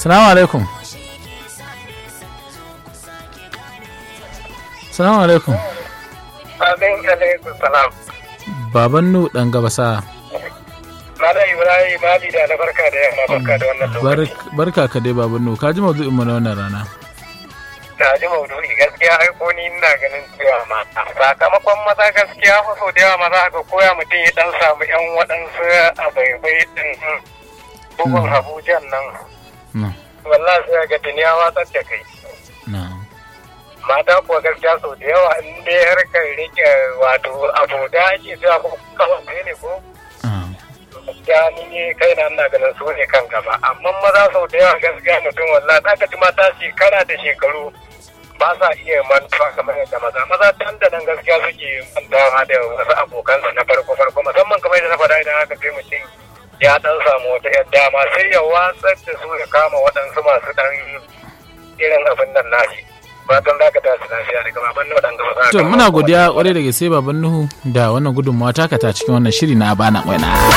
salamu alaikum salamu alaikum Amin alaikum salam. baban nu dan gabasa Malam Ibrahim Mali da na barka da yamma barka da wannan lokaci. Bar- barka ka dai baban nu ka ji maudu'in mu na wannan rana Na ji maudu'i gaskiya ai ko ni ina ganin cewa mata. Sakamakon maza gaskiya fa sau da yawa maza ga koya mutum ya dan samu yan waɗansu abaibai din bugun Abuja nan. na Wallahi sai ga duniya watsar da kai. na Mata kuwa gaskiya sau da yawa in dai harkar rike wato abu da ake cewa ko kawai ne ko ah, gaskiya ni ne kai na ina ganin su ne kan gaba amma maza sau da yawa gaskiya mutum wallahi za ka ji mata shekara da shekaru ba sa iya mantuwa kamar yadda maza maza dan da nan gaskiya suke mantawa da wasu abokansa na farko farko musamman kamar yadda na faɗa idan aka kai mutum ya dan samu wata yar dama sai ya watsar da su ya kama waɗansu masu dan irin abin nan nashi fatan za ka tashi lafiya daga baban nan dan gaba za ka to kama muna kuma godiya kwarai da gaske baban nuhu da wannan gudunmawa taka ta cikin wannan shiri na abana waina